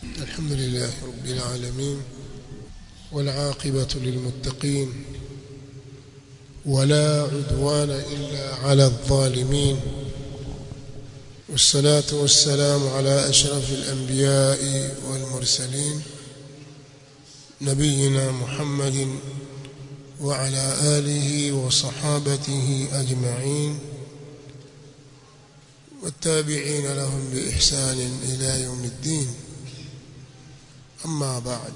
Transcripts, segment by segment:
الحمد لله رب العالمين والعاقبة للمتقين ولا عدوان إلا على الظالمين والصلاة والسلام على أشرف الأنبياء والمرسلين نبينا محمد وعلى آله وصحابته أجمعين والتابعين لهم بإحسان إلى يوم الدين أما بعد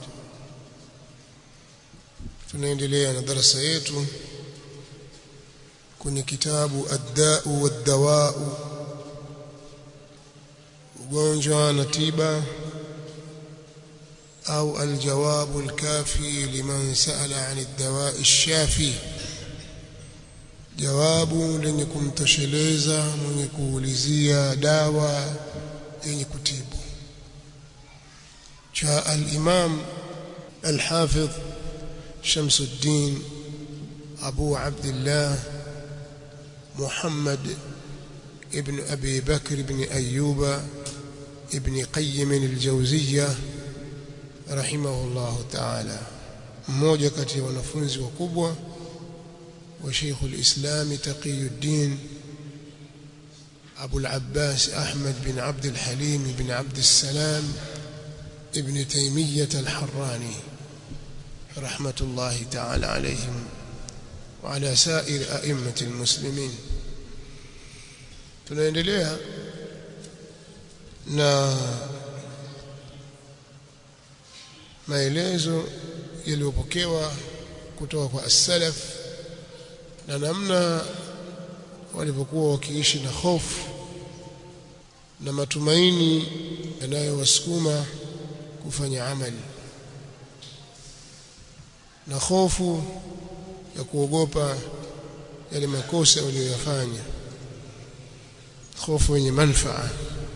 tunaendelea na darasa yetu kwenye kitabu ad-da'u wad-dawa'u ugonjwa na tiba au al-jawabu al-kafi liman sa'ala 'an ad-dawa'i ash-shafi jawabu lenye kumtosheleza mwenye kuulizia dawa yenye kutibu cha al-imam al-hafidh شمس الدين أبو عبد الله محمد ابن أبي بكر بن أيوب ابن قيم الجوزية رحمه الله تعالى mmoja kati ya wanafunzi wakubwa wa Sheikh al-Islam Taqiyuddin Abu al-Abbas Ahmad bin Abd al-Halim bin Abd al-Salam ibn Taymiyyah al-Harrani رحمة الله تعالى عليهم وعلى سائر أئمة المسلمين tunaendelea na maelezo yaliyopokewa kutoka kwa as-salaf na namna walivyokuwa wakiishi na hofu na matumaini yanayowasukuma kufanya amali na hofu ya kuogopa yale makosa waliyoyafanya hofu yenye manfaa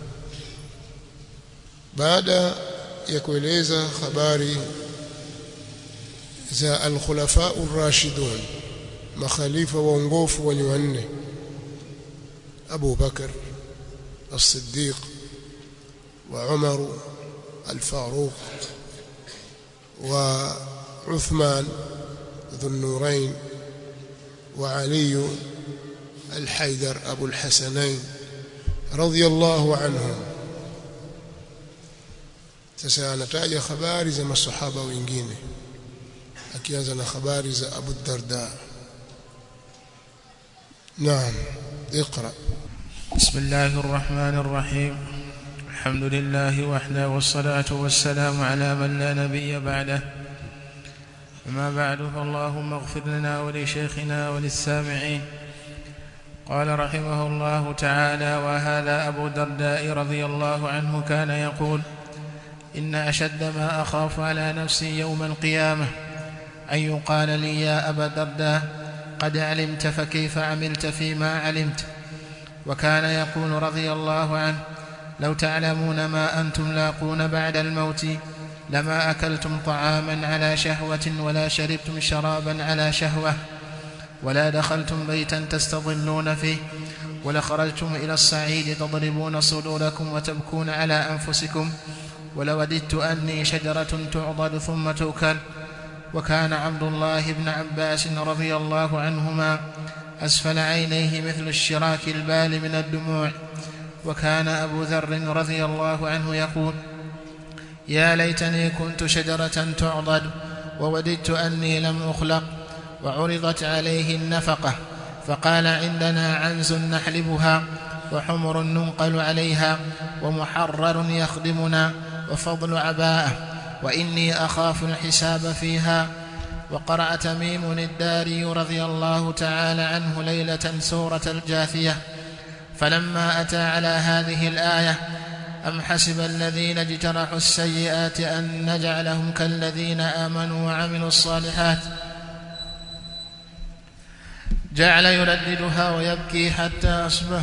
baada ya kueleza habari za al-khulafa ar-rashidun makhalifa waongofu wali wanne Abu Bakar as-Siddiq wa Umar al-Faruq wa عثمان ذو النورين وعلي الحيدر أبو الحسنين رضي الله عنهم sasa anataja habari za masahaba wengine akianza na habari za Abu Darda Naam اقرأ بسم الله الرحمن الرحيم الحمد لله وحده والصلاة والسلام على من لا نبي بعده أما بعد فاللهم اغفر لنا ولشيخنا وللسامعين قال رحمه الله تعالى وهذا أبو درداء رضي الله عنه كان يقول إن أشد ما أخاف على نفسي يوم القيامة أن يقال لي يا أبا درداء قد علمت فكيف عملت فيما علمت وكان يقول رضي الله عنه لو تعلمون ما أنتم لاقون بعد الموت لما أكلتم طعاما على شهوة ولا شربتم شرابا على شهوة ولا دخلتم بيتا تستظلون فيه ولخرجتم إلى الصعيد تضربون صدوركم وتبكون على أنفسكم ولوددت أني شجرة تعضد ثم تؤكل وكان عبد الله بن عباس رضي الله عنهما أسفل عينيه مثل الشراك البال من الدموع وكان أبو ذر رضي الله عنه يقول يا ليتني كنت شجرة تعضد ووددت أني لم أخلق وعرضت عليه النفقة فقال عندنا عنز نحلبها وحمر ننقل عليها ومحرر يخدمنا وفضل عباءة وإني أخاف الحساب فيها وقرأ تميم الداري رضي الله تعالى عنه ليلة سورة الجاثية فلما أتى على هذه الآية أم حسب الذين اجترحوا السيئات أن نجعلهم كالذين آمنوا وعملوا الصالحات جعل يرددها ويبكي حتى أصبح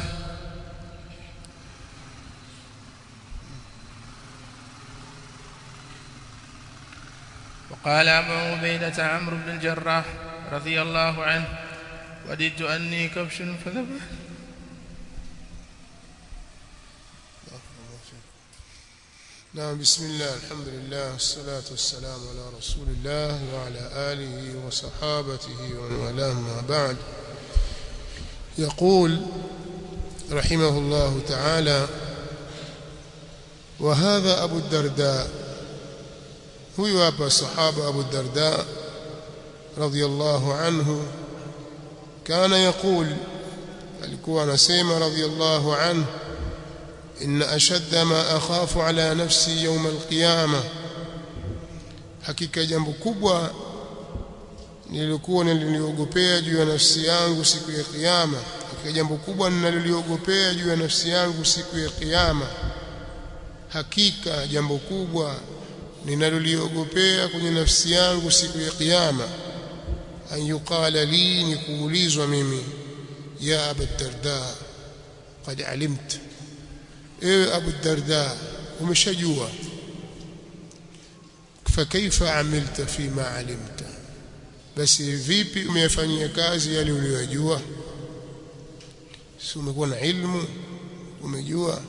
وقال أبو عبيدة عمرو بن الجراح رضي الله عنه وددت أني كبش فذبح نعم بسم الله الحمد لله والصلاة والسلام على رسول الله وعلى آله وصحابته ومن والاه ما بعد يقول رحمه الله تعالى وهذا أبو الدرداء هو أبا الصحابة أبو الدرداء رضي الله عنه كان يقول alikuwa anasema radhiallahu anhu inna ashadda ma akhafu ala nafsi yawm alqiyama hakika jambo kubwa nilikuwa nililiogopea juu ya nafsi yangu siku ya kiyama hakika jambo kubwa ninaloliogopea juu ya nafsi yangu siku ya kiyama hakika jambo kubwa ninaloliogopea kwenye nafsi yangu siku ya kiyama an yuqala li ni kuulizwa mimi ya abu darda qad alimta ewe abu darda umeshajua fakaifa amilta fima alimta basi vipi umeyafanyia kazi yale uliyojua si umekuwa na ilmu umejua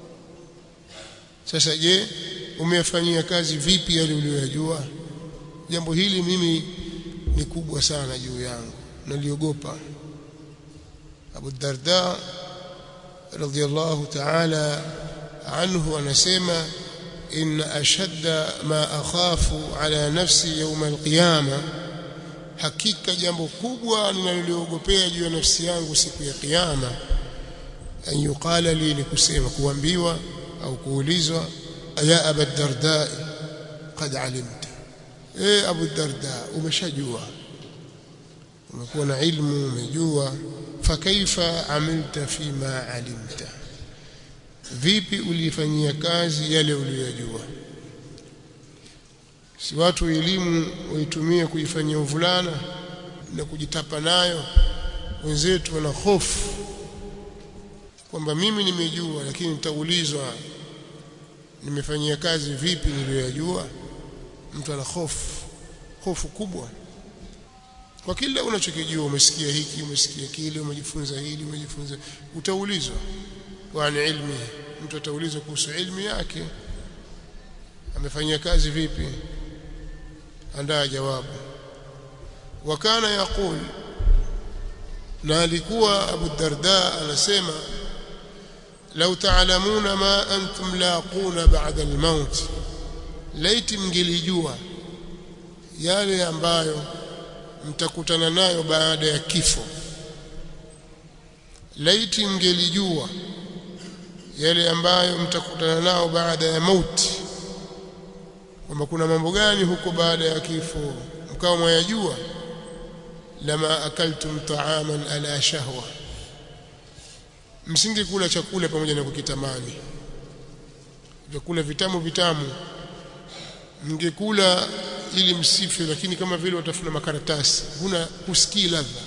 sasa je umeyafanyia kazi vipi yale uliyojua jambo hili mimi ni kubwa sana juu yangu naliogopa Abu Darda radhiyallahu ta'ala anhu anasema inna ashadda ma akhafu ala nafsi yawm alqiyama hakika jambo kubwa ninaloliogopea juu ya nafsi yangu siku ya kiyama an yuqala li ni kusema kuambiwa au kuulizwa ya Abu Darda qad alimta eh Abu Darda umeshajua umekuwa na ilmu umejua fakaifa amilta fima alimta vipi ulifanyia kazi yale uliyojua si watu elimu waitumie kuifanyia uvulana na kujitapa nayo wenzetu wana hofu kwamba mimi nimejua lakini nitaulizwa nimefanyia kazi vipi niliyojua mtu ana hofu hofu kubwa kwa kila unachokijua umesikia hiki umesikia kile umejifunza hili umejifunza utaulizwa kwa ilmi mtu ataulizwa kuhusu ilmu yake amefanyia kazi vipi andaa jawabu wakana yaqul na alikuwa Abu Darda anasema lau taalamuna ma antum laquna ba'da al-maut laiti mngelijua yale ambayo mtakutana nayo baada ya kifo laiti mngelijua yale ambayo mtakutana nao baada ya mauti kwamba kuna mambo gani huko baada ya kifo mkao mwayajua lama akaltum ta'aman ala shahwa msingekula chakula pamoja na kukitamani vyakula vitamu vitamu mngekula ili msife lakini kama vile watafuna makaratasi huna husikii ladha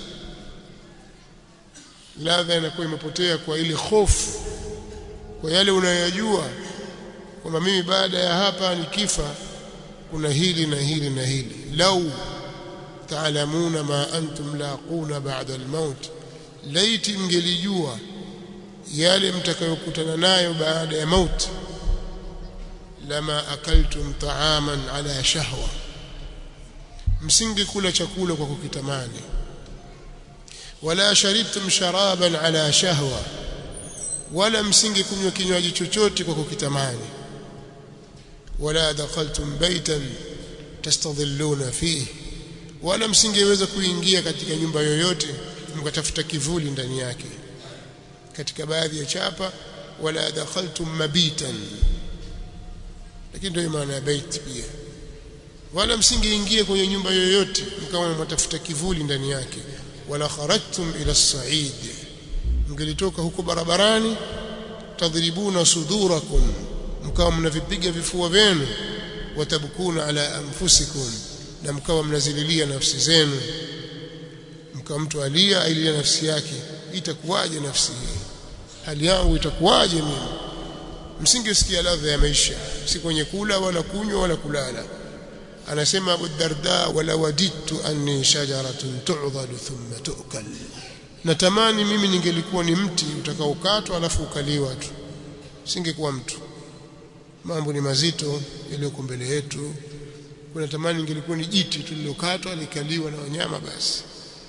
ladha inakuwa imepotea kwa ile hofu kwa yale unayojua kwamba mimi baada ya hapa nikifa kuna hili na hili na hili lau taalamuna ma antum laquna ba'da al-maut laiti mngelijua yale mtakayokutana nayo baada ya mauti lama akaltum ta'aman ala shahwa msingekula chakula kwa kukitamani wala sharibtum sharaban ala shahwa wala msingekunywa kinywaji chochote kwa kukitamani wala dakhaltum baytan tastadhilluna fihi wala msingeweza kuingia katika nyumba yoyote mkatafuta kivuli ndani yake katika baadhi ya chapa wala dakhaltum mabitan lakini ndio maana ya bait pia wala msingeingia kwenye nyumba yoyote mkawa mtafuta kivuli ndani yake wala kharajtum ila as-sa'id mngelitoka huko barabarani tadribuna sudurakum mkawa mnavipiga vifua vyenu watabkuna ala anfusikum na mkawa mnazililia nafsi zenu mkawa mtu alia ailia nafsi yake itakuwaje nafsi hii hali yangu itakuwaje mimi msingesikia ladha ya maisha si kwenye kula wala kunywa wala kulala anasema Abu Darda wala waditu anni shajaratun tu'dhadu thumma tu'kal natamani mimi ningelikuwa ni mti utakaokatwa alafu ukaliwa tu singekuwa mtu mambo ni mazito yaliyoko mbele yetu kuna tamani ingelikuwa ni jiti tulilokatwa likaliwa na wanyama basi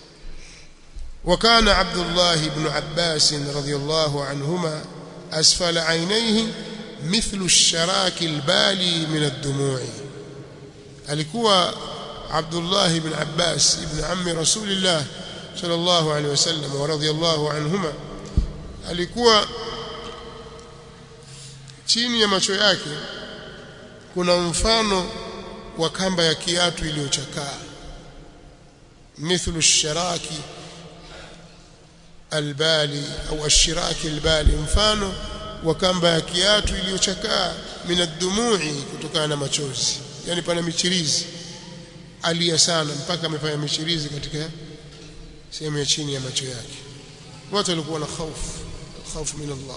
وكان عبد الله بن عباس رضي الله عنهما أسفل عينيه مثل الشراك البالي من الدموع alikuwa Abdullah ibn Abbas ibn ammi Rasulillah sallallahu alaihi wasallam wa radiyallahu anhuma alikuwa chini ya macho yake kuna mfano wa kamba ya kiatu iliyochakaa mithlu sharaki albali au ashiraki albali mfano wa kamba ya kiatu iliyochakaa minadumui kutokana na machozi yani pana michirizi alia sana mpaka amefanya michirizi katika sehemu ya chini ya macho yake watu walikuwa na hofu hofu min Allah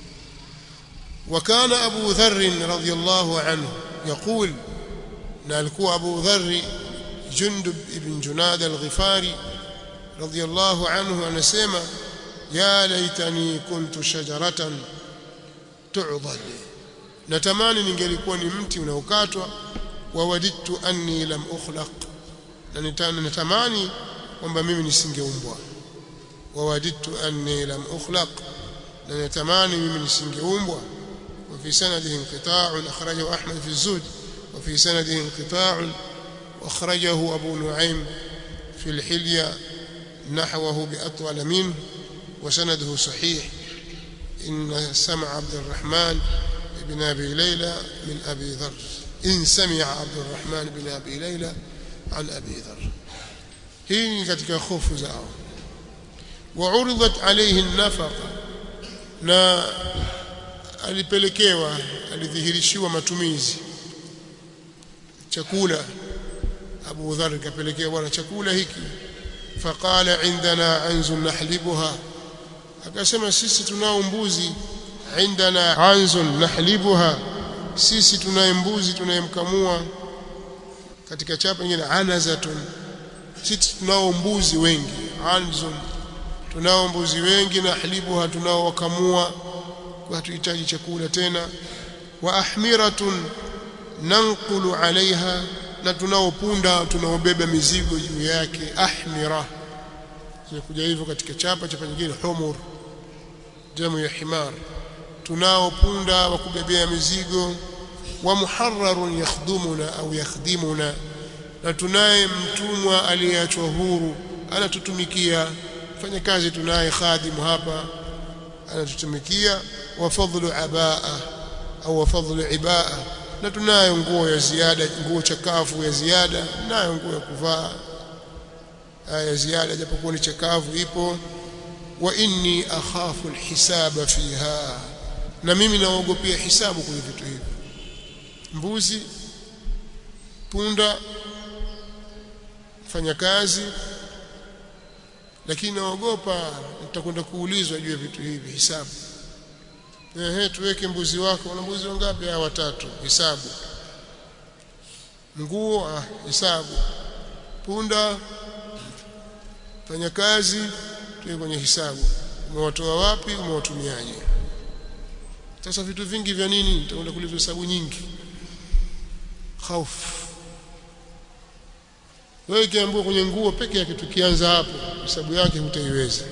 وكان أبو ذر رضي الله عنه يقول نالكو أبو ذر جندب بن جناد الغفاري رضي الله عنه أنا سيما يا ليتني كنت شجرة تعضد natamani ningelikuwa ni mti unaokatwa wawadidtu anni lam ukhlaq na natamani kwamba mimi nisingeumbwa wawadidtu anni lam ukhlaq na natamani mimi nisingeumbwa وفي سنده انقطاع أخرجه أحمد في الزهد وفي سنده انقطاع وأخرجه أبو نعيم في الحلية نحوه بأطول منه وسنده صحيح إن سمع عبد الرحمن بن أبي ليلى من أبي ذر إن سمع عبد الرحمن بن أبي ليلى عن أبي ذر هي katika خوف zao وعرضت عليه النفقة na alipelekewa alidhihirishiwa matumizi chakula Abu Dharr kapelekewa bwana chakula hiki faqala indana anzun nahlibuha akasema sisi tunao mbuzi indana anzun nahlibuha sisi tunaye mbuzi tunayemkamua katika chapa nyingine anazatun sisi tunao mbuzi wengi anzun tunao mbuzi wengi nahlibuha tunao wakamua kwa hatuhitaji chakula tena wa ahmiratun nanqulu alaiha na tunaopunda tunaobeba mizigo juu yake ahmira zimekuja hivyo katika chapa chapa nyingine humur jamu ya himar tunaopunda wa kubebea mizigo wa muharrarun yakhdumuna au yakhdimuna na tunaye mtumwa aliyeachwa huru anatutumikia fanya kazi tunaye khadimu hapa anatutumikia wa fadhlu abaa au wa fadhlu ibaa na tunayo nguo ya ziada nguo chakavu ya ziada nayo nguo ya kuvaa ya ziada japokuwa ni chakavu ipo wa inni akhafu alhisaba fiha na mimi naogopea hisabu kwenye vitu hivi mbuzi punda fanya kazi lakini naogopa nitakwenda kuulizwa juu ya vitu hivi hisabu ehe tuweke mbuzi wako una mbuzi wangapi hawa watatu hisabu nguo ah hisabu punda fanya kazi tuwe kwenye hisabu umewatoa wapi umewatumiaje sasa vitu vingi vya nini nitakwenda kuulizwa hesabu nyingi hofu wewe kiambiwa kwenye nguo peke yake tukianza hapo hesabu yake hutaiweza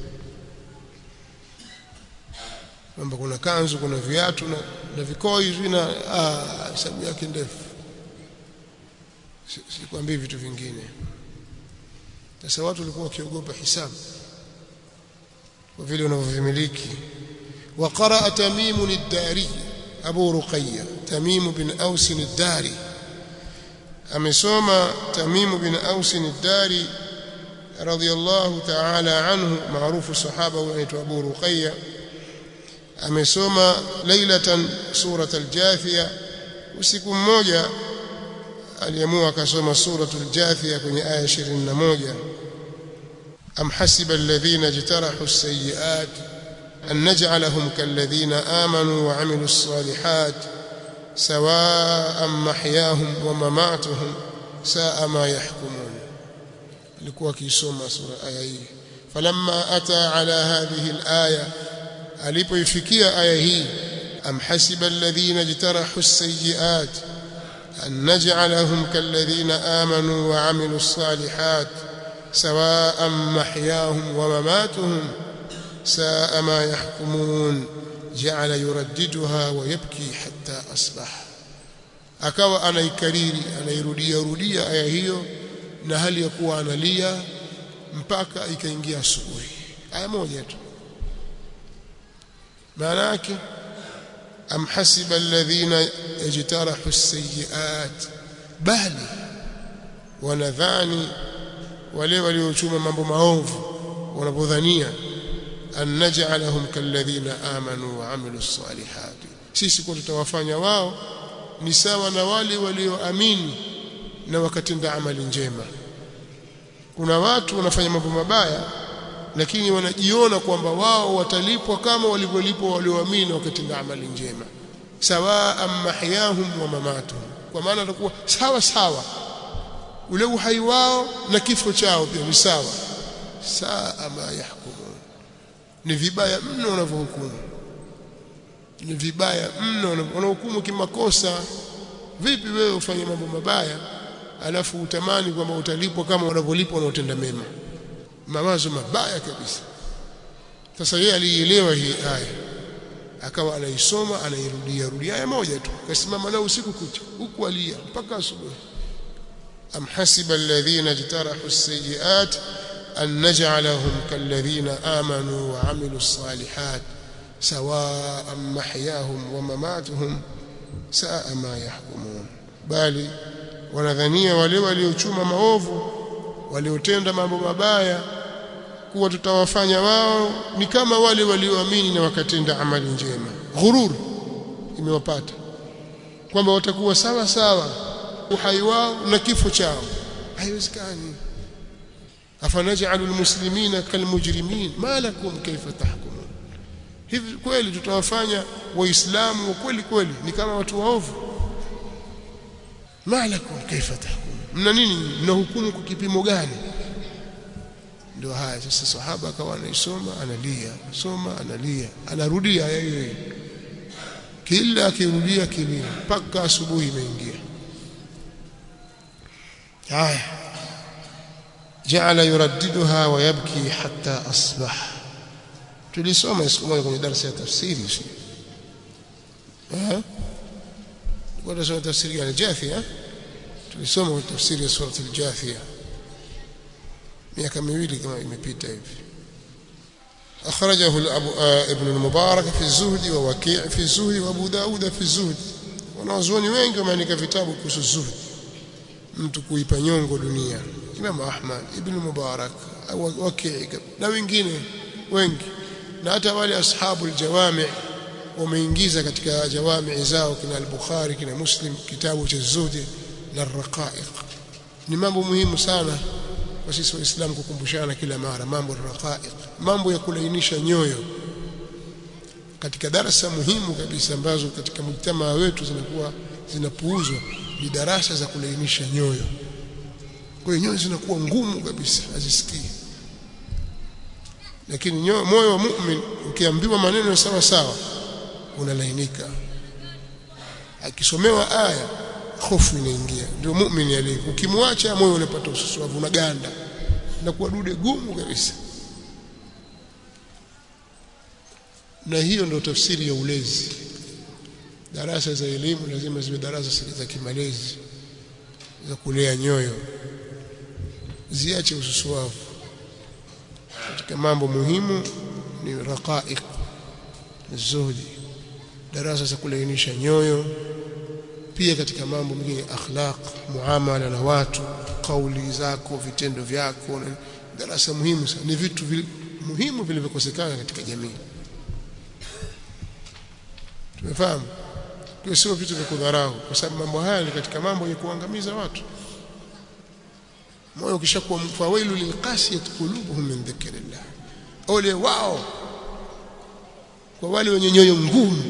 kwamba kuna kanzu kuna viatu na, na vikoi vina hesabu yake ndefu sikwambii si vitu vingine sasa watu walikuwa wakiogopa hisabu kwa vile wanavyovimiliki وقرأ تميم الداري أبو رقية تميم بن أوس الداري amesoma Tamim bin Aus al-Dari radiyallahu ta'ala anhu maarufu sahaba anaitwa Abu Ruqayya amesoma lailatan surat al-Jathiya usiku mmoja aliamua akasoma suratul Jathiya kwenye aya 21 am hasiba alladhina jtarahu as-sayyi'at an naj'alahum kalladhina amanu wa 'amilus salihat سواء محياهم ومماتهم ساء ما يحكمون alikuwa akisoma sura aya hii falamma ata ala hadhihi alaya alipoifikia aya hii am hasiba alladhina jtarahu as-sayyi'at an naj'alahum kalladhina amanu wa 'amilus salihat sawa'an mahyahum wa mamatuhum sa'a ma yahkumun ja'ala yuraddiduha wa yabki hatta asbaha akawa anaikariri anairudia rudia aya hiyo na hali ya kuwa analia mpaka ikaingia asubuhi aya moja tu maana yake am hasiba alladhina yajtarahu as-sayyi'at bali wanadhani wale waliochuma mambo maovu wanapodhania an naj'alahum kalladhina amanu wa amilus salihati sisi kwa tutawafanya wao ni sawa na wale walioamini na wakatenda amali njema kuna watu wanafanya mambo mabaya lakini wanajiona kwamba wao watalipwa kama walivyolipwa walioamini na wakatenda amali njema sawaa mahyahum wa mamatuhum kwa maana atakuwa sawa sawa ule uhai wao na kifo chao pia ni sawa saa ma yahkumun ni vibaya mno wanavyohukumu ni vibaya mno wanahukumu kimakosa vipi wewe ufanye mambo mabaya alafu utamani kwamba utalipwa kama wanavyolipwa wanaotenda mema mawazo mabaya kabisa sasa yeye alielewa hii aya akawa anaisoma anairudia rudia aya moja tu kasimama nao usiku kucha huku alia mpaka asubuhi am hasiba alladhina jtarahu as-sayyi'at an naj'alahum kalladhina amanu wa 'amilus salihat sawa'an mahyahum wa mamatuhum sa'a ma yahkumun bali wanadhania wale waliochuma maovu waliotenda mambo mabaya kuwa tutawafanya wao ni kama wale walioamini na wakatenda amali njema ghurur imewapata kwamba watakuwa sawa sawa uhai wao na kifo chao haiwezekani afanaj'alu almuslimina kalmujrimin ma lakum kayfa tahkumun hivi kweli tutawafanya waislamu kweli kweli ni kama watu waovu ma lakum kayfa tahkumun mna nini mnahukumu kwa kipimo gani ndio haya sasa sahaba akawa anaisoma analia soma analia anarudia aya hiyo kila akirudia kilia mpaka asubuhi imeingia haya جعل يرددها ويبكي حتى أصبح tulisoma siku moja kwenye darasa ya tafsiri si eh kwa darasa tafsiri ya Jathia tulisoma kwenye tafsiri ya sura al-Jathia miaka miwili kama imepita hivi أخرجه أبو ابن المبارك في الزهد ووكيع في الزهد وأبو داود في الزهد wanazuoni wengi wameandika vitabu kuhusu zuhud mtu kuipa nyongo dunia Imam Ahmad Ibn Mubarak Waki na wengine wengi na hata wale ashabu aljawami wameingiza katika jawami zao kina al-Bukhari kina Muslim kitabu cha zuhud na raqaiq ni mambo muhimu sana kwa sisi waislamu kukumbushana kila mara mambo ya raqaiq mambo ya kulainisha nyoyo katika darasa muhimu kabisa ambazo katika mjtamaa wetu zinakuwa zinapuuzwa ni darasa za kulainisha nyoyo kwa hiyo nyoyo zinakuwa ngumu kabisa hazisikii lakini nyoyo moyo wa mu'min ukiambiwa maneno sawa sawa unalainika akisomewa aya hofu inaingia ndio muumini alivyo ukimwacha moyo unapata ususuavu unaganda na kuwa dude gumu kabisa na hiyo ndio tafsiri ya ulezi darasa za elimu lazima ziwe darasa za kimalezi za kulea nyoyo ziache ususuavu katika mambo muhimu ni raqaiq zuhdi darasa za kulainisha nyoyo pia katika mambo mengine akhlaq muamala na watu kauli zako vitendo vyako darasa muhimu sana ni vitu vile muhimu vilivyokosekana katika jamii tumefahamu kwa sio vitu vya kudharau kwa sababu mambo haya ni katika mambo ya kuangamiza watu moyo ukishakuwa mfawailu lilqasiyat qulubuhum min dhikrillah ole wao kwa wale wenye nyoyo ngumu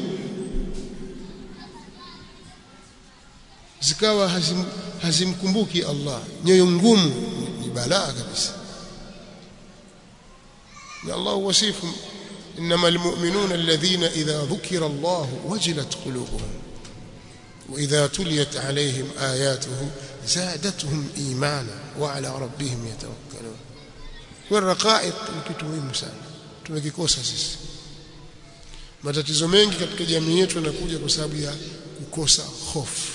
zikawa hazim, hazimkumbuki Allah nyoyo ngumu ni balaa kabisa na Allah wasifu innamal mu'minuna alladhina idha dhukira Allah wajilat qulubuhum wa idha tuliyat alayhim ayatuhu zadatuhum imana wa ala rabbihim yatawakkalun kwa raqaiq ni kitu muhimu sana tumekikosa sisi matatizo mengi katika jamii yetu yanakuja kwa sababu ya kukosa hofu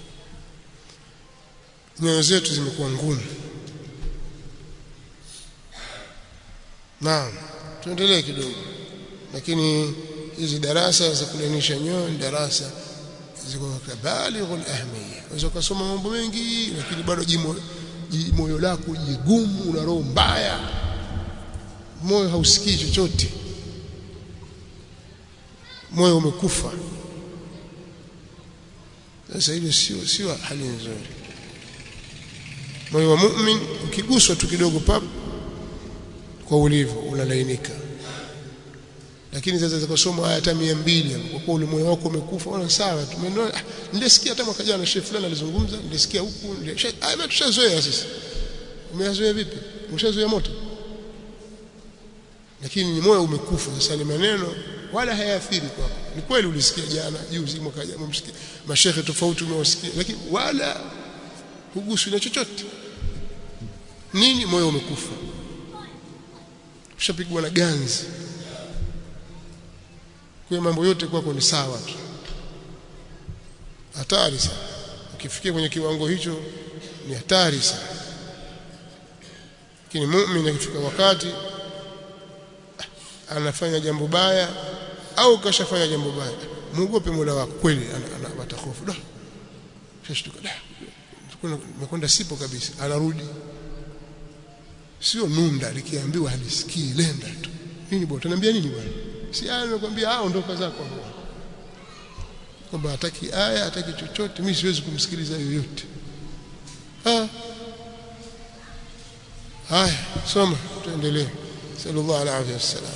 nyoyo zetu zimekuwa ngumu naam tuendelee kidogo lakini hizi darasa za kulainisha nyoyo ni darasa ziko kabalighul ahmiya unaweza kusoma mambo mengi lakini bado jimo moyo lako jigumu una roho mbaya moyo hausikii chochote moyo umekufa sasa hilo sio sio hali nzuri moyo wa mu'min ukiguswa tu kidogo pap kwa ulivyo unalainika lakini sasa zikasoma aya hata 200 kwa kuwa ule moyo wako umekufa ona sawa tumeona nilisikia hata mwaka jana shehe fulani alizungumza nilisikia huku aya tushazoea sisi umeyazoea vipi umeshazoea moto lakini ni moyo umekufa sasa ni maneno wala hayaathiri kwako ni kweli ulisikia jana juzi mwaka jana umesikia mashehe tofauti umewasikia lakini wala huguswi na chochote nini moyo umekufa ushapigwa na ganzi kwa mambo yote kwako ni sawa tu hatari sana ukifikia kwenye kiwango hicho ni hatari sana lakini muumini akifika wakati anafanya jambo baya au kashafanya jambo baya muogope Mola wako kweli anapata hofu da shashtuka da nimekwenda sipo kabisa anarudi sio nunda likiambiwa halisikii lenda tu nini bwana tunaambia nini bwana si aya nimekwambia ah ondoka zako kwamba hataki aya hataki chochote mimi siwezi kumsikiliza yoyote ah haya soma tuendelee sallallahu alaihi wasallam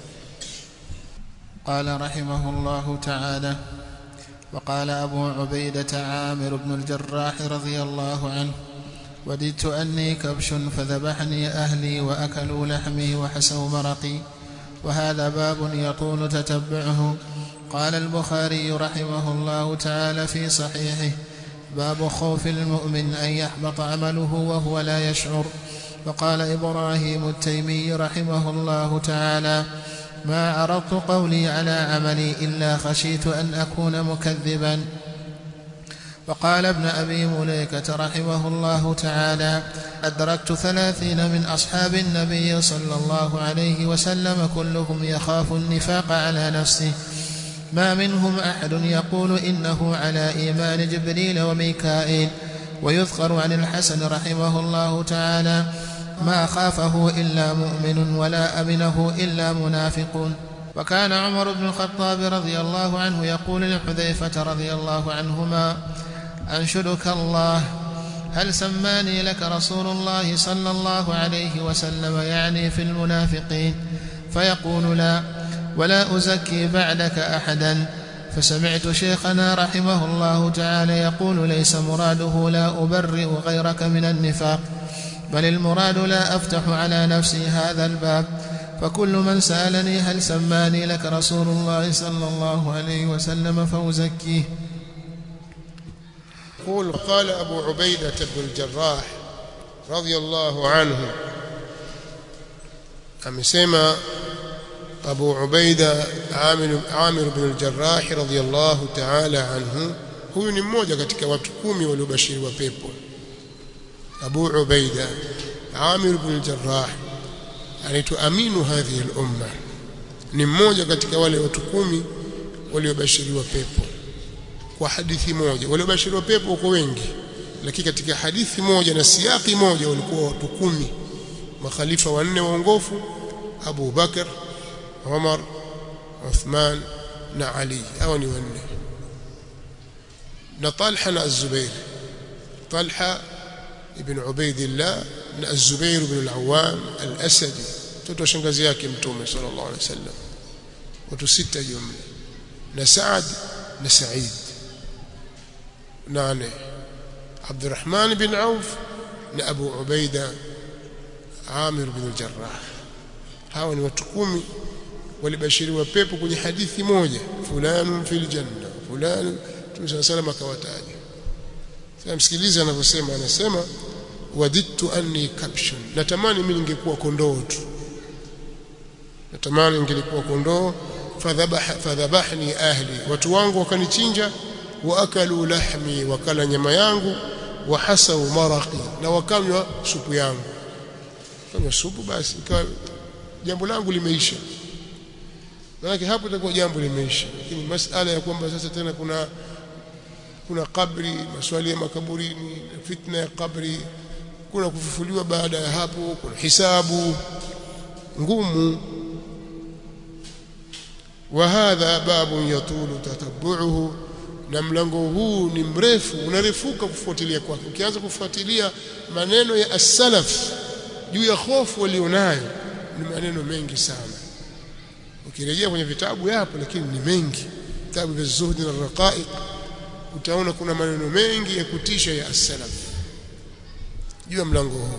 قال رحمه الله تعالى وقال أبو عبيدة عامر بن الجراح رضي الله عنه وددت أني كبش فذبحني أهلي وأكلوا لحمي وحسوا مرقي وهذا باب يطول تتبعه قال البخاري رحمه الله تعالى في صحيحه باب خوف المؤمن أن يحبط عمله وهو لا يشعر وقال إبراهيم التيمي رحمه الله تعالى ما عرضت قولي على عملي إلا خشيت أن أكون مكذبا وقال ابن أبي مليكة رحمه الله تعالى أدركت ثلاثين من أصحاب النبي صلى الله عليه وسلم كلهم يخاف النفاق على نفسه ما منهم أحد يقول إنه على إيمان جبريل وميكائيل ويذكر عن الحسن رحمه الله تعالى ما خافه إلا مؤمن ولا أمنه إلا منافق وكان عمر بن الخطاب رضي الله عنه يقول لحذيفة رضي الله عنهما أنشدك الله هل سماني لك رسول الله صلى الله عليه وسلم يعني في المنافقين فيقول لا ولا أزكي بعدك أحدا فسمعت شيخنا رحمه الله تعالى يقول ليس مراده لا أبرئ غيرك من النفاق بل المراد لا أفتح على نفسي هذا الباب فكل من سألني هل سماني لك رسول الله صلى الله عليه وسلم فأزكيه يقول قال أبو عبيدة بن الجراح رضي الله عنه amesema Abu Ubaida Amir Amir ibn al-Jarrah radhiyallahu ta'ala anhu huyu ni mmoja katika watu kumi waliobashiriwa pepo Abu Ubaida Amir ibn al-Jarrah anaitwa aminu hadhihi al-umma ni mmoja katika wale watu kumi waliobashiriwa pepo kwa hadithi moja waliobashiriwa pepo wako wengi lakini katika hadithi moja na siaki moja walikuwa watu kumi makhalifa wanne waongofu Abu Bakar Umar Uthman na Ali hao ni wanne na Talha na Az-Zubair Talha ibn Ubaidillah na Az-Zubair ibn al-Awwam al-Asadi mtoto shangazi yake mtume sallallahu alaihi wasallam watu sita jumla na Saad na Said nane Abdurrahman bin Auf na Abu Ubaida Amir bin al-Jarrah hawa ni watu kumi walibashiriwa pepo kwenye hadithi moja fulanu fil janna fulanu Mtume sallam akawataja sasa msikilize anavyosema anasema wadittu anni kabshun natamani mimi ningekuwa kondoo tu natamani ningelikuwa kondoo fadhabaha fadhabahni ahli watu wangu wakanichinja wa akalu lahmi wakala nyama yangu wa hasau maraqi na wakanywa supu yangu kanywa supu basi ikawa jambo langu limeisha maana hapo itakuwa jambo limeisha lakini masala ya kwamba sasa tena kuna kuna kabri maswali ya makaburini fitna ya kabri kuna kufufuliwa baada ya hapo kuna hisabu ngumu وهذا باب يطول تتبعه na mlango huu ni mrefu unarefuka kufuatilia kwake ukianza kufuatilia maneno ya as-salaf juu ya hofu walionayo ni maneno mengi sana ukirejea kwenye vitabu yapo lakini ni mengi vitabu vya zuhdi na raqaiq utaona kuna maneno mengi ya kutisha ya as-salaf juu ya mlango huu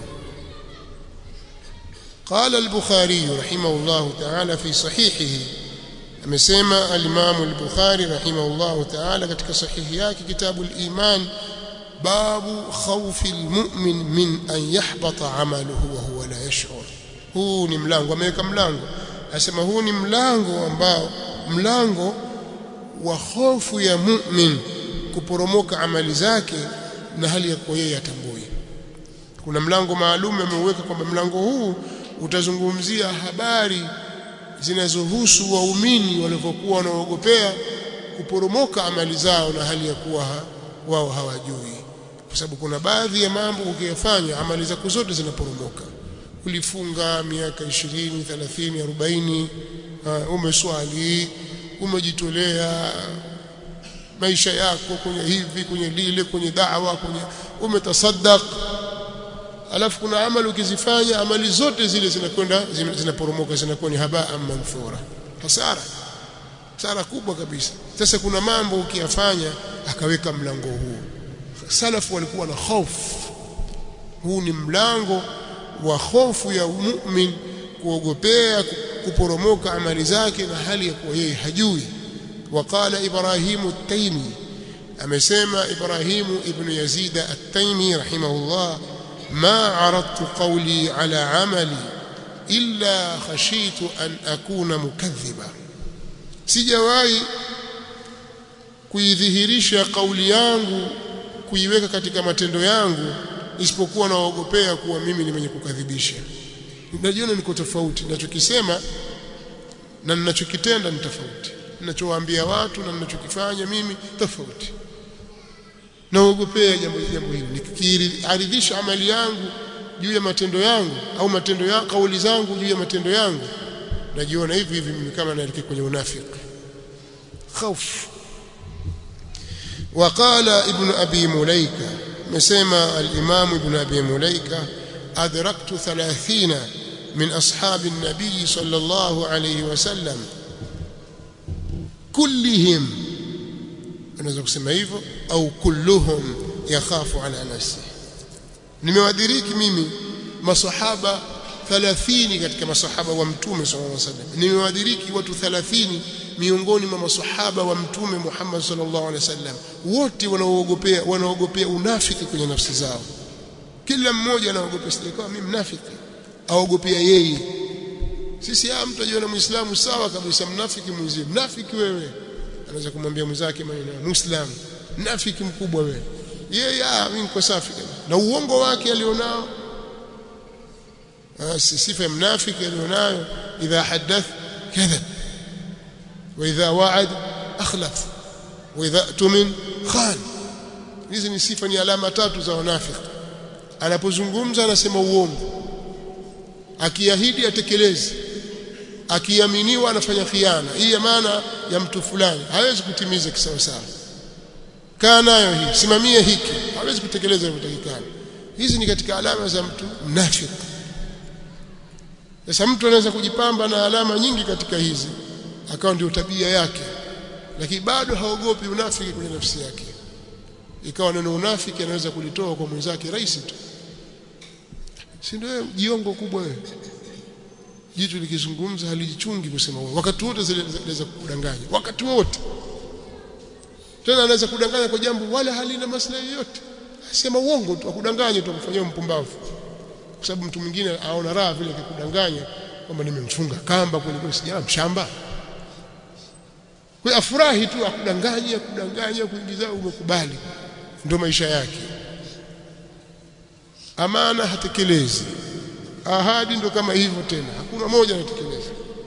قال البخاري رحمه الله تعالى في صحيحه amesema al-Imam al-Bukhari rahimahullah ta'ala katika sahihi yake kitabu al-Iman babu khawfi al-mu'min min an yahbata 'amaluhu wa huwa la yash'ur huu ni mlango ameweka mlango asema huu ni mlango ambao mlango wa hofu ya mu'min kuporomoka amali zake na hali ya kuwa yeye atambui kuna mlango maalum ameuweka kwamba mlango huu utazungumzia habari zinazohusu waumini walivyokuwa wanaogopea kuporomoka amali zao na hali ya kuwa ha, wao hawajui kwa sababu kuna baadhi ya mambo ukiyafanya amali zako zote zinaporomoka ulifunga miaka 20 30 40 uh, umeswali umejitolea maisha yako kwenye hivi kwenye lile kwenye da'wa kwenye umetasaddaq alafu kuna amali ukizifanya amali zote zile zinakwenda zinaporomoka zinakuwa ni habaa manthura hasara hasara kubwa kabisa sasa kuna mambo ukiyafanya akaweka mlango huu salafu walikuwa na hofu huu ni mlango wa hofu ya mu'min kuogopea kuporomoka amali zake na hali ya kuwa yeye hajui waqala ibrahimu at-taymi amesema ibrahimu ibn yazid at-taymi rahimahullah ما عرضت قولي على عملي إلا خشيت أن أكون مكذبا sijawahi kuidhihirisha kauli yangu kuiweka katika matendo yangu isipokuwa naogopea kuwa mimi ni mwenye kukadhibisha najiona niko tofauti ninachokisema na ninachokitenda ni tofauti ninachowaambia watu na ninachokifanya mimi tofauti naogopea jambo jambo hili nikiaridhisha amali yangu juu ya matendo yangu au matendo ya kauli zangu juu ya matendo yangu najiona hivi hivi mimi kama naelekea kwenye unafiki خوف وقال ابن أبي مليكة مسمى الإمام ابن أبي مليكة أدركت ثلاثين من أصحاب النبي صلى الله عليه وسلم كلهم unaweza kusema hivyo au kulluhum yakhafu ala nafsi nimewadiriki mimi masahaba 30 katika masahaba wa mtume sallallahu alaihi wasallam nimewadiriki watu 30 miongoni mwa masahaba wa mtume Muhammad sallallahu alaihi wasallam wote wanaoogopea wanaogopea unafiki kwenye nafsi zao kila mmoja anaogopea sikawa mimi mnafiki aogopea yeye sisi ah mtu ajiona muislamu sawa kabisa mnafiki mwenzie mnafiki wewe anaweza kumwambia mwenzake maneno ya muislam mnafiki mkubwa wewe yeye ah mimi niko safi na uongo wake alionao sifa ya mnafiki alionayo idha hadath kadhab wa idha wa'ad akhlaf wa idha tumin khan hizi ni sifa ni alama tatu za wanafiki anapozungumza anasema uongo akiahidi atekelezi akiaminiwa anafanya khiana hii maana ya mtu fulani hawezi kutimiza kisawa sawa kaa nayo hii simamie hiki hawezi kutekeleza inavyotakikana hizi ni katika alama za mtu mnafiki sasa mtu anaweza kujipamba na alama nyingi katika hizi akawa ndio tabia yake lakini bado haogopi unafiki kwenye nafsi yake ikawa neno unafiki anaweza kulitoa kwa mwenzake rahisi tu si ndio jiongo kubwa wewe jitu likizungumza halijichungi kusema uongo wakati wote zinaweza kudanganya wakati wote tena anaweza kudanganya kwa jambo wala halina maslahi yote sema uongo tu akudanganya tu akufanyia mpumbavu kwa sababu mtu mwingine aona raha vile akikudanganya kwamba nimemfunga kamba kweli kweli sijala mshamba kwa afurahi tu akudanganya kudanganya kuingiza umekubali ndio maisha yake amana hatekelezi ahadi ndo kama hivyo tena hakuna moja anatekeleza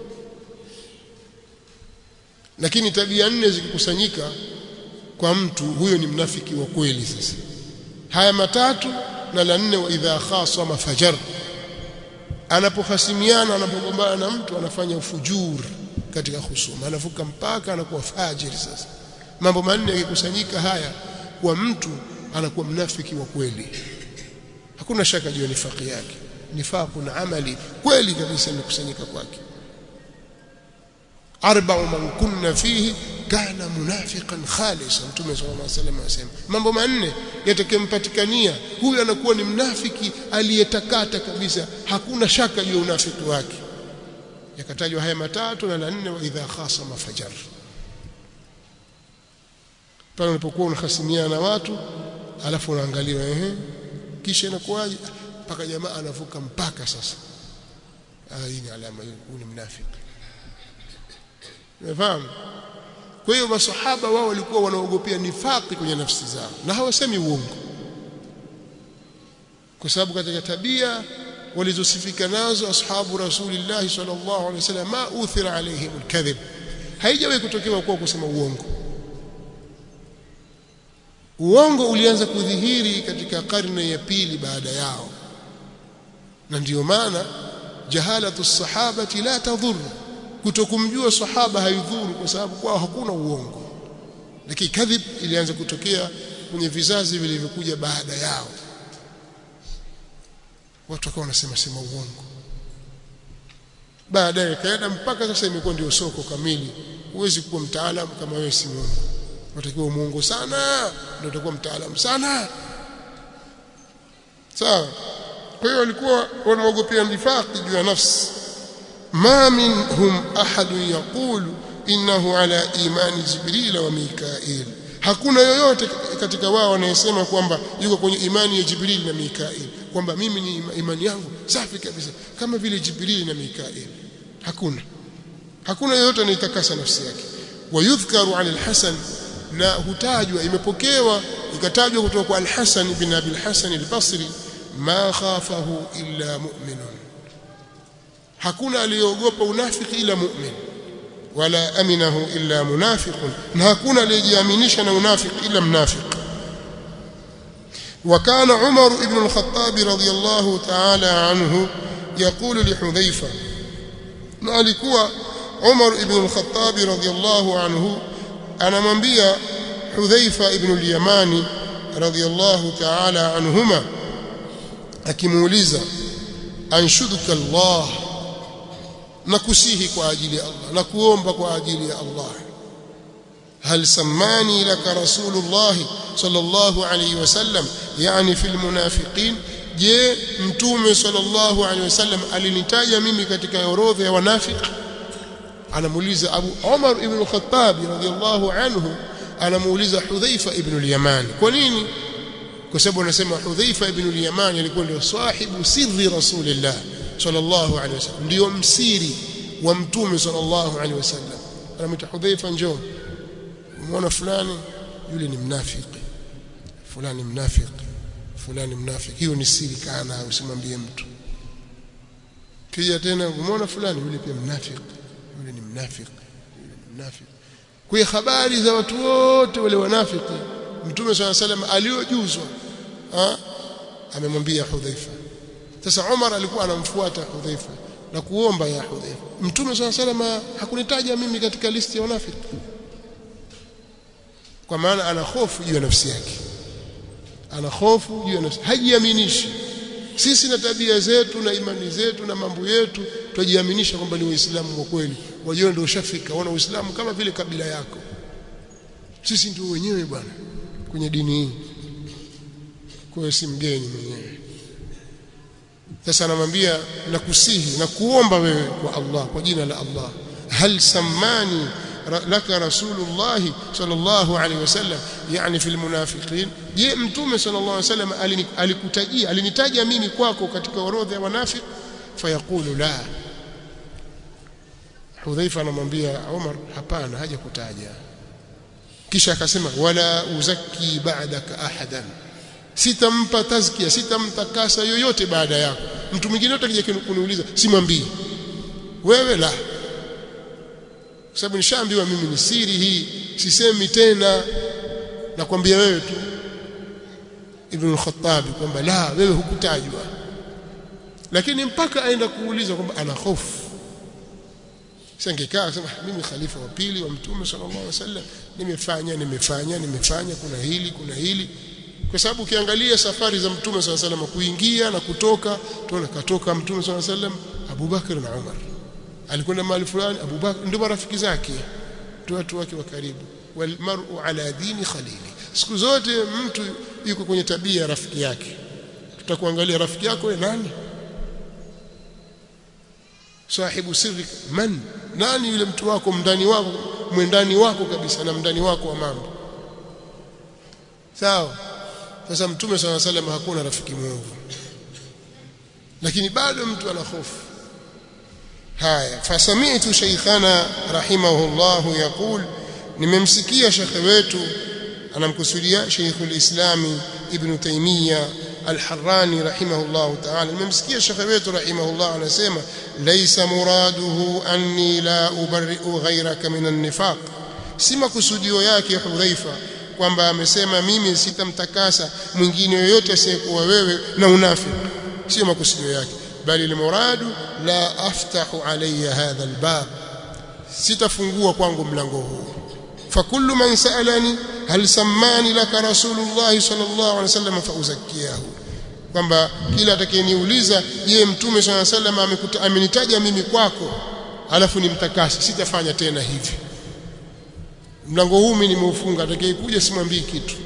lakini tabia nne zikikusanyika kwa mtu huyo ni mnafiki wa kweli sasa haya matatu na la nne wa idha khasama fajar anapohasimiana anapogombana na mtu anafanya ufujur katika husuma anavuka mpaka anakuwa fajiri sasa mambo manne yakikusanyika haya kwa mtu anakuwa mnafiki wa kweli hakuna shaka juu ya nifaki yake nifaqun amali kweli kabisa imekusanyika kwake arba'u man kunna fihi kana munafiqan khalisan mtume sallallahu alaihi wasallam anasema mambo manne yatakayempatikania huyu anakuwa ni mnafiki aliyetakata kabisa hakuna shaka juu ya unafiki wake yakatajwa haya matatu na la nne wa idha khasama fajar pale unapokuwa unahasimiana na watu alafu unaangalia ehe kisha inakuwaje mpaka jamaa anavuka mpaka sasa ah hii ni alama huu ni mnafiki unafahamu kwa hiyo masahaba wao walikuwa wanaogopea nifaki kwenye nafsi zao na hawasemi uongo kwa sababu katika tabia walizosifika nazo ashabu rasulillah sallallahu alaihi wasallam ma uthira alaihim alkadhib haijawahi kutokewa kwa kusema uongo uongo ulianza kudhihiri katika karne ya pili baada yao na ndiyo maana jahalatu sahabati la tadhur kutokumjua sahaba haidhuru kwa sababu kwao hakuna uongo lakini kadhib ilianza kutokea kwenye vizazi vilivyokuja baada yao watu wakawa wanasema sema uongo baadaye kaenda mpaka sasa imekuwa ndio soko kamili huwezi kuwa mtaalamu kama wewe si muongo unatakiwa muongo sana ndio utakuwa mtaalamu sana sawa kwa hiyo walikuwa wanaogopea nifaqi juu ya nafsi ma minhum ahadun yaqulu innahu ala imani jibril wa mikail hakuna yoyote katika wao anayesema kwamba yuko kwenye imani ya jibril na mikail kwamba mimi ni imani yangu safi kabisa kama vile jibril na mikail hakuna hakuna yoyote anayetakasa nafsi yake wayudhkaru an al-hasan na hutajwa imepokewa ikatajwa kutoka kwa al-hasan ibn abi al-hasan al-basri ma khafahu illa mu'minun hakuna aliyeogopa unafiki ila mu'min wala aminahu illa munafiqun na hakuna aliyejiaminisha na unafiki ila mnafiq وكان عمر بن الخطاب رضي الله تعالى عنه يقول لحذيفة alikuwa Umar ibn al-Khattab radhiyallahu anhu anamwambia Hudhaifa ibn al-Yamani radhiyallahu ta'ala anhuma akimuuliza anshuduka Allah na kusihi kwa ajili ya Allah na kuomba kwa ajili ya Allah هل سماني لك رسول الله صلى الله عليه وسلم يعني في المنافقين je mtume sallallahu alaihi wasallam alinitaja mimi katika orodha ya wanafiki anamuuliza Abu Umar ibn al-Khattab radhiyallahu anhu anamuuliza Hudhaifa ibn al-Yaman kwa nini kwa sababu anasema Hudhaifa ibn al-Yaman alikuwa ndio sahibu sirri rasulillah sallallahu alaihi wasallam ndio msiri wa mtume sallallahu alaihi wasallam anamwita Hudhaifa njoo umeona fulani yule ni mnafiki fulani mnafiki fulani mnafiki hiyo ni siri kana usimwambie mtu kija tena umeona fulani yule pia mnafiki yule ni mnafiki yule ni mnafiki kwa habari za watu wote wale wanafiki mtume swalla salam aliojuzwa amemwambia Hudhaifa sasa Umar alikuwa anamfuata Hudhaifa na kuomba ya Hudhaifa mtume swalla salam hakunitaja mimi katika listi ya wanafiki kwa maana ana hofu juu ya nafsi yake ana hofu juu ya nafsi hajiaminishi sisi na tabia zetu na imani zetu na mambo yetu tujiaminisha kwamba ni waislamu wa kweli wajua ndio ushafika wana uislamu kama vile kabila yako sisi ndio wenyewe bwana kwenye dini hii kwa hiyo si mgeni mwenyewe sasa anamwambia nakusihi na kuomba wewe kwa Allah kwa jina la Allah hal sammani laka rasulullah sallallahu alaihi wasallam yani fil munafiqin je mtume sallallahu alaihi wasallam alikutajia alinitaja mimi kwako katika orodha ya wanafiki fayaqulu la Hudhaifa anamwambia Umar hapana haja kutaja kisha akasema wala uzaki ba'daka ahadan sitampa tazkia sitamtakasa yoyote baada yako mtu mwingine yote akija kuniuliza simwambii wewe la kwa sababu nishaambiwa mimi ni siri hii sisemi tena nakwambia wewe tu Ibn al-Khattab kwamba la wewe hukutajwa lakini mpaka aenda kuuliza kwamba ana hofu sangekaa sema mimi khalifa wa pili wa mtume sallallahu alaihi wasallam nimefanya nimefanya nimefanya kuna hili kuna hili kwa sababu ukiangalia safari za mtume sallallahu alaihi wasallam kuingia na kutoka tunaona katoka mtume sallallahu alaihi wasallam Abu Bakar na Umar alikwenda mahali fulani Abu Bakar ndio marafiki zake ndio watu wake wa karibu wal mar'u ala dini khalili siku zote mtu yuko kwenye tabia ya rafiki yake tutakuangalia rafiki yako ni nani sahibu sirri man nani yule mtu wako mndani wako mwendani wako kabisa na mndani wako wa mambo sawa sasa mtume swalla salam hakuna rafiki mwovu lakini bado mtu ana hofu haya fasami'tu shaykhana rahimahullah yaqul nimemsikia shekhe wetu anamkusudia sheikhul islami ibn taymiya الحراني رحمه الله تعالى الممسكيه الشيخ wetu رحمه الله anasema ليس مراده اني لا ابرئ غيرك من النفاق si makusudio yake Hudhaifa kwamba amesema mimi sitamtakasa mwingine yoyote asiyekuwa wewe na unafiki sio makusudio yake bali limuradu la aftahu alayya hadha albab sitafungua kwangu mlango huu fakullu man sa'alani hal sammani laka rasulullah sallallahu alaihi wasallam fauzakkiyahu kwamba kila atakayeniuliza je mtume sallallahu alaihi wasallam amenitaja mimi kwako alafu nimtakasi sitafanya tena hivi mlango huu mimi nimeufunga atakayekuja simwambii kitu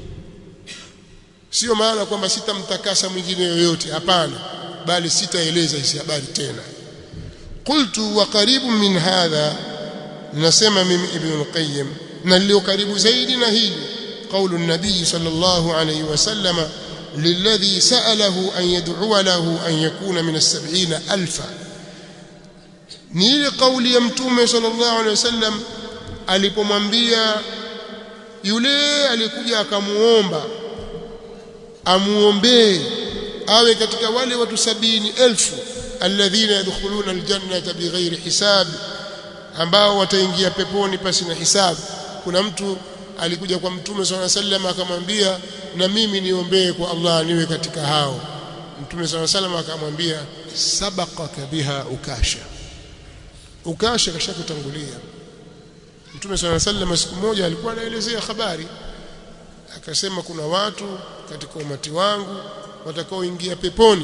sio maana kwamba sitamtakasa mwingine yoyote hapana bali sitaeleza hizi habari tena qultu wa karibu min hadha nasema mimi ibn al-qayyim na lilio karibu zaidi na hili قول النبي صلى الله عليه وسلم للذي سأله أن يدعو له أن يكون من السبعين ألفا نيل قول يمتوم صلى الله عليه وسلم alipomwambia yule alikuja akamuomba amuombee awe katika wale watu sabini elfu alladhina yadkhuluna aljannata bighairi hisab ambao wataingia peponi pasi na hisabu kuna mtu alikuja kwa mtume swalla sallam akamwambia na mimi niombee kwa Allah niwe katika hao mtume swalla sallam akamwambia sabaqaka biha ukasha ukasha kashakutangulia mtume swalla sallam siku moja alikuwa anaelezea habari akasema kuna watu katika umati wangu watakaoingia peponi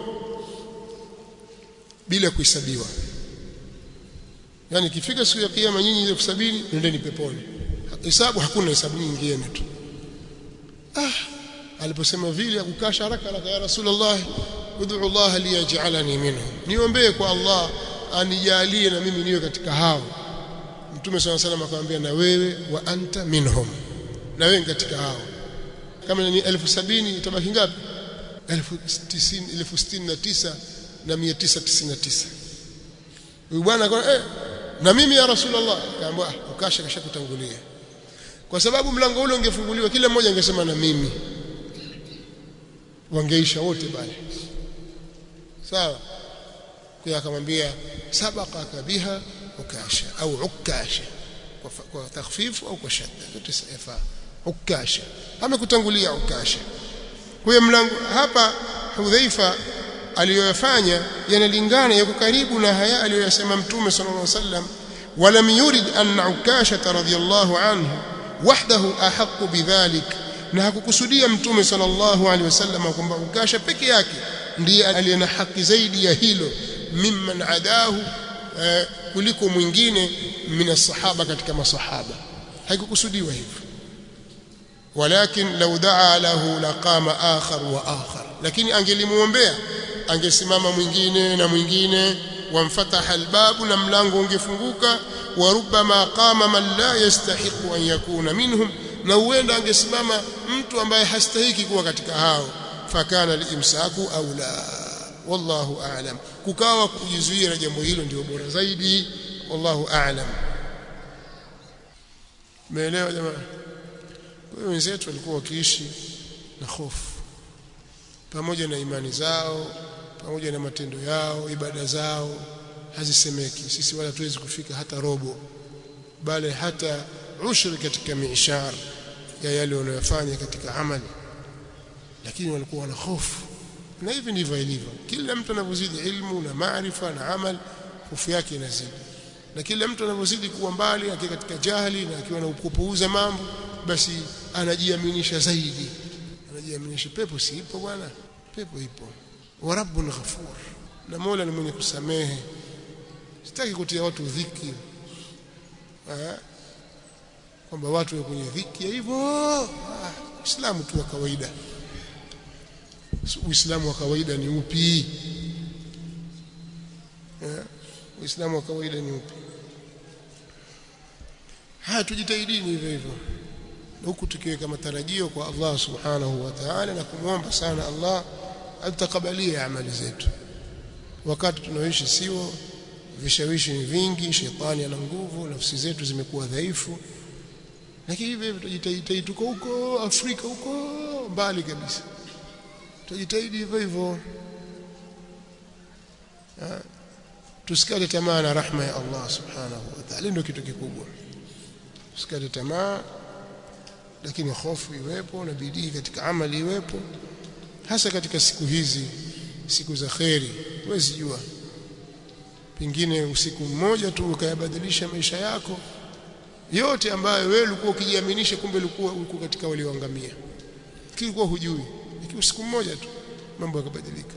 bila kuhesabiwa yani ikifika siku ya kiyama nyinyi elfu sabini nendeni peponi hesabu hakuna hesabu nyingine tu ah aliposema vile akukasha haraka haraka ya rasulullah ud'u Allah liyaj'alani minhum niombee kwa Allah anijalie na mimi niwe katika hao mtume swalla salam akamwambia na wewe wa anta minhum na wewe katika hao kama ni elfu sabini itabaki ngapi elfu tisini elfu sitini na tisa na mia tisa tisini na tisa huyu bwana eh, na mimi ya rasulullah akaambia ukasha kasha kutangulia kwa sababu mlango ule ungefunguliwa kila mmoja angesema na mimi wangeisha wote bali sawa kwa akamwambia sabaqaka biha ukasha au ukasha kwa, kwa takhfifu au kwa shadda yote safa ukasha amekutangulia ukasha kwa mlango hapa Hudhaifa aliyoyafanya yanalingana yako karibu na haya aliyoyasema mtume sallallahu alaihi wasallam ولم يرد أن عكاشة رضي الله عنه وحده أحق بذلك na hakukusudia mtume sallallahu alaihi wasallam kwamba ukasha peke yake ndiye aliye na haki zaidi ya hilo mimman adahu eh, kuliko mwingine min sahaba katika masahaba haikukusudiwa hivyo walakin law daa lahu laqama akhar wa akhar lakini angelimuombea angesimama mwingine na mwingine wamfataha albabu na mlango ungefunguka wa rubbama qama man la yastahiqu an yakuna minhum na huenda angesimama mtu ambaye hastahiki kuwa katika hao fakana alimsaku aula wallahu a'lam kukawa kujizuia na jambo hilo ndio bora zaidi wallahu a'lam Umeelewa jamaa? Kwa hiyo wenzetu walikuwa wakiishi na hofu pamoja na imani zao, pamoja na matendo yao, ibada zao hazisemeki. Sisi wala tuwezi kufika hata robo, bali hata ushri katika mishar ya yale wanayofanya katika amali, lakini walikuwa wana hofu. Na hivi ndivyo ilivyo, kila mtu anavyozidi ilmu na maarifa na amal, hofu yake inazidi na kila mtu anavyozidi kuwa mbali akiwa katika jahili na akiwa na kupuuza mambo basi anajiaminisha zaidi anajiaminisha pepo si ipo bwana pepo ipo wa rabbun ghafur na Mola ni mwenye kusamehe sitaki kutia watu dhiki kwamba watu wa kwenye dhiki hivyo Uislamu tu wa kawaida Uislamu wa kawaida ni upi Uislamu wa kawaida ni upi haya tujitahidini hivyo hivyo huku tukiweka matarajio kwa Allah subhanahu wa ta'ala na kumwomba sana Allah atakabalie amali zetu wakati tunaoishi sio vishawishi ni vingi shetani ana nguvu nafsi zetu zimekuwa dhaifu lakini hivyo hivyo tujitahidi tuko huko Afrika huko mbali kabisa tujitahidi hivyo hivyo tusikate tamaa na rahma ya Allah subhanahu wa ta'ala ndio kitu kikubwa tusikate tamaa lakini hofu iwepo na bidii katika amali iwepo hasa katika siku hizi siku za kheri huwezi jua pengine usiku mmoja tu ukayabadilisha maisha yako yote ambayo wewe ulikuwa ukijiaminisha kumbe ulikuwa uko katika walioangamia kilikuwa hujui lakini usiku mmoja tu mambo yakabadilika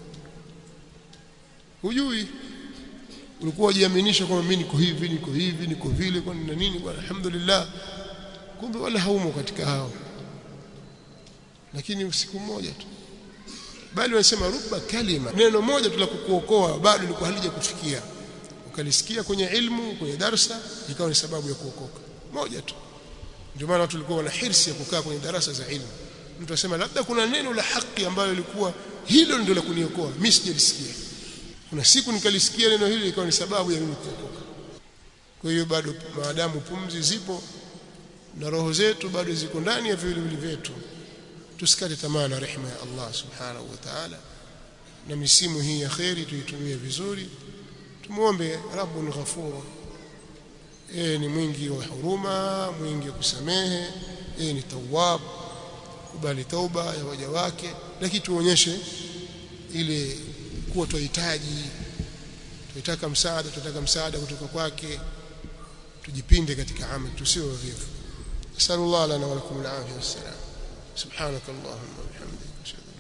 hujui ulikuwa ujiaminisha kwamba mimi niko hivi niko hivi niko vile kwa nini nini bwana alhamdulillah kumbe wala haumo katika hao lakini usiku mmoja tu bali wanasema ruba kalima neno moja tu la kukuokoa bado lilikuwa halija kufikia ukalisikia kwenye ilmu kwenye darsa ikawa ni sababu ya kuokoka moja tu ndio maana watu walikuwa wana hirsi ya kukaa kwenye darasa za ilmu mtu asema labda kuna neno la haki ambalo lilikuwa hilo ndio la kuniokoa mimi sijalisikia kuna siku nikalisikia neno hili ikawa ni sababu ya mimi kuokoka kwa hiyo bado maadamu pumzi zipo na roho zetu bado ziko ndani ya viwiliwili vyetu tusikate tamaa na rehema ya Allah subhanahu wa ta'ala na misimu hii ya kheri tuitumie vizuri tumuombe rabbun ghafur yeye ni mwingi wa huruma mwingi wa kusamehe yeye ni tawwab kubali tauba ya waja wake lakini tuonyeshe ile kuwa tunahitaji tunataka msaada tunataka msaada kutoka kwake tujipinde katika amali tusiwe wavivu sallallahu lana wa lakum al-afiyah wassalam subhanakallahumma wa bihamdika ashhadu